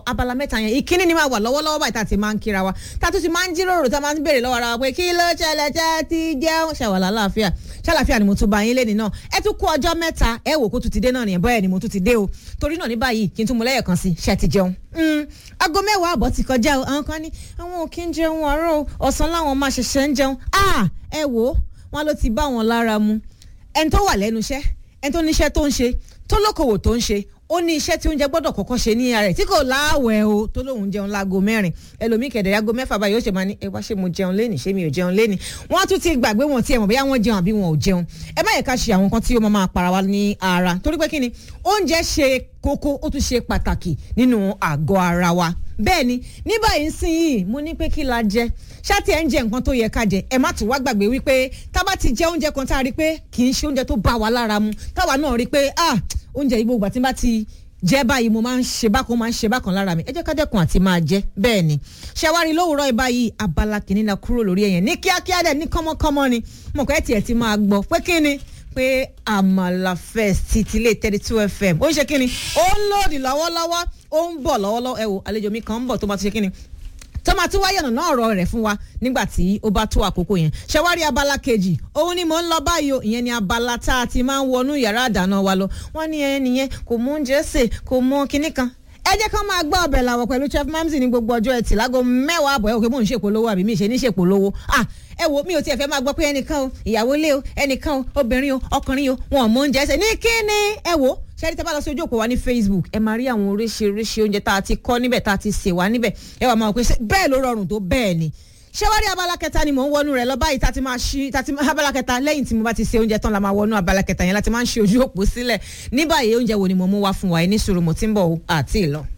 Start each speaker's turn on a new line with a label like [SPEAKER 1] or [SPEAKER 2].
[SPEAKER 1] abala mẹ́ta yẹn ìkíní ni máa wà lọ́wọ́lọ́wọ́ báyìí tá a ti máa ń kíra wa tá a tún ti máa ń jíròrò tá a máa ń béèrè lọ́wọ́ ara wa pé kí ló ṣẹlẹ̀ jẹ́ ti jẹun ṣàwàlà láàfíà ṣàlàfíà ni mo tún bá yín léni náà ẹ tún kú ọjọ́ mẹ́ta ẹ wò kó tún ti dé náà nìyẹn bọ́ẹ̀ ni mo tún ti dé o torí náà ní báyìí kí n tún mú lẹ́yẹ̀ kan sí ṣe ti jẹun. aago mẹ́wàá àbọ̀ ti kọjá o àwọn kan ní àwọn ò kí ń jẹun àárọ̀ ọ̀sán láwọn máa ṣẹ̀ṣẹ̀ ń jẹun ẹ wò ó wọn ló ti bá wọn lára mu ẹni tó wà lẹ́nu iṣẹ́ ẹni tó níṣẹ́ tó ń ṣe tó lókòwò tó ń ṣe ó ní iṣẹ́ tí oúnjẹ gbọ́dọ̀ kọ́kọ́ ṣe ní ara rẹ̀ tí kò láàwẹ̀ o tó lóun jẹun láago mẹ́rin ẹlòmíì kẹ̀dẹ̀ aago mẹ́fà báyìí ó ṣe máa ní ẹ wá ṣé mo jẹun lénìí ṣé mi ò jẹun lénìí wọ́n tún ti gbàgbé wọn tí ẹ mọ̀ bóyá wọ́n jẹun àbí wọn ò jẹun ẹ má yẹ ká ṣe àwọn nǹkan tí ó máa máa para wa ní ara torí pé kí ni oúnjẹ ṣe kókó ó tún ṣe pàtàkì nínú àgọ́ ara wa bẹ́ẹ̀ ni ní báyìí sìn yìí mo ní pé kí la jẹ ṣáàtì ẹ̀ ń jẹ nǹkan tó yẹ ká jẹ ẹ má tún wá gbàgbé wípé tá a bá ti jẹ oúnjẹ kan tá a rí pé kì í ṣe oúnjẹ tó bá wa lára mu táwa náà rí pé ah oúnjẹ yìí gbogbo àti bá ti jẹ báyìí mo máa ń ṣe bákan máa ń ṣe bákan lára mi ẹ jẹ́ ká dẹ́kun àti máa jẹ bẹ́ẹ̀ ni ṣẹwárí lówùúrọ̀ ìbáyìí abala kìíní la kúrò lórí ẹ̀yẹn ní kíákíá dẹ̀ ní kọ́mọ́kọ́mọ́ ni mo kọ́ ẹ̀ tiẹ̀ ti máa gbọ́ pé kí ni pé àmàlà fest ti ilé thirty two fm ó ń ṣe kí ni ó ń lòdì lọ́wọ́lọ́wọ́ ó ń bọ̀ lọ́wọ́lọ́wọ́ ẹ wo àlejò mi kan ń bọ̀ tó máa ti ṣe kí ni tó máa tún wáyé ọ̀nà ọ̀rọ̀ rẹ̀ fún wa nígbà tí ó bá tó àkókò yẹn ṣẹwárí abala kejì òun ni mò ń lọ báyìí o ìyẹn ni abala tá a ti máa ń wọnú yàrá àdáná wa lọ wọ́n ní ẹni yẹn kò mú oúnjẹ sè kò mú kinní kan ẹ jẹ́ ká máa gbọ́ ọbẹ̀ làwọ̀ pẹ̀lú chef mamsi ní gbogbo ọjọ́ ẹtì láago mẹ́wàá àbọ̀ ẹ̀ òkè mò ń ṣèpolówó àbí mi ṣe ní ṣèpolówó ah ẹ wo mi ò tiẹ̀ fẹ́ máa gbọ́ pé ẹnìkan o ìyàwó lé o ẹnìkan o obìnrin o ọkùnrin o wọn ò mọ oúnjẹ ẹsẹ̀ ní kíni ẹ wo ṣẹ́rí tẹ́ bá lọ sí ojú òpó wa ní facebook ẹ máa rí àwọn oríṣiríṣi oúnjẹ tá a ti kọ́ níbẹ̀ tá a ti sè wá níbẹ̀ ẹ wà máa pè bẹ́ẹ̀ ló rọrùn tó bẹ́ẹ̀ ni ṣé wá rí abala kẹta ni mò ń wọnú rẹ lọ báyìí tá ti máa ṣí tá ti abala kẹta lẹ́yìn tí mo bá ti ṣe oúnjẹ tán la máa wọnú abala kẹta yẹn láti máa ń ṣe ojú òpó sílẹ̀ ní báyìí oúnjẹ wo ni mo mú wá fún wa ẹ ní sùúrù mo ti ń bọ̀ àti ìlọ.